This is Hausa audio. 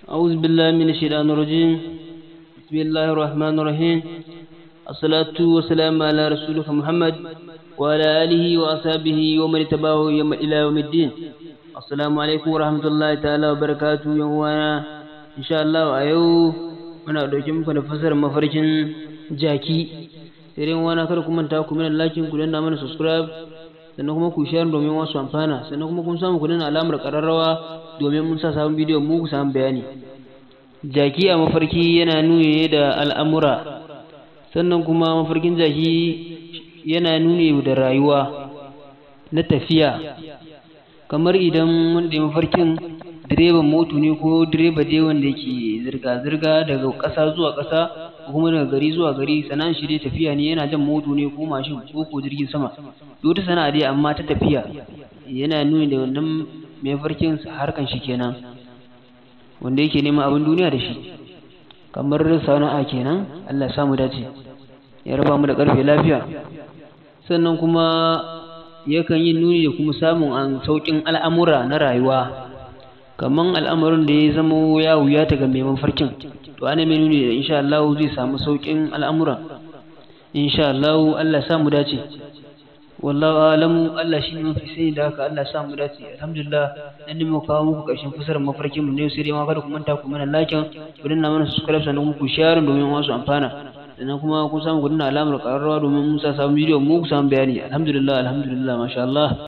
أعوذ بالله من الشيطان الرجيم بسم الله الرحمن الرحيم الصلاة والسلام على رسولك محمد وعلى آله وأصحابه ومن تبعه إلى يوم الدين السلام عليكم ورحمة الله تعالى وبركاته يوم إن شاء الله أيو muna ɗauke muku da fasarar mafarkin jaki sai dai wani kar ku manta ku mana lakin ku danna mana subscribe sannan kuma ku share domin wasu amfana sannan kuma kun samu ku danna alamar ƙararrawa domin mun sa sabon bidiyo mu ku samu bayani jaki a mafarki yana nuni ne da al'amura sannan kuma mafarkin jaki yana nuni da rayuwa na tafiya kamar idan wanda mafarkin direban moto ne ko direba dai wanda yake zirga-zirga daga ƙasa zuwa ƙasa ko kuma daga gari zuwa gari sana'an shi dai tafiya ne yana jan moto ne ko mashin ko ko jirgin sama duk wata sana'a dai amma ta tafiya yana nuni da wannan mai farkin harkan shi kenan wanda yake neman abin duniya da shi kamar sana'a kenan Allah ya samu dace ya raba mu da ƙarfe lafiya sannan kuma yakan yi nuni da kuma samun an sauƙin al'amura na rayuwa kaman al'amarin da ya zama ya wuya ta ga mai mafarkin to ana mai nuni da insha Allah zai samu sauƙin al'amura insha Allah Allah ya samu dace wallahu alamu Allah shi ne mafi sani da haka Allah ya samu dace alhamdulillah dan ne mu kawo muku ƙarshen fasarar mafarkin mu ne sai dai ma kada ku manta ku mana like ku danna mana subscribe sannan ku share domin wasu amfana sannan kuma kun samu ku danna alamar ƙararrawa domin mun sa sabon bidiyo mu ku samu bayani alhamdulillah alhamdulillah masha Allah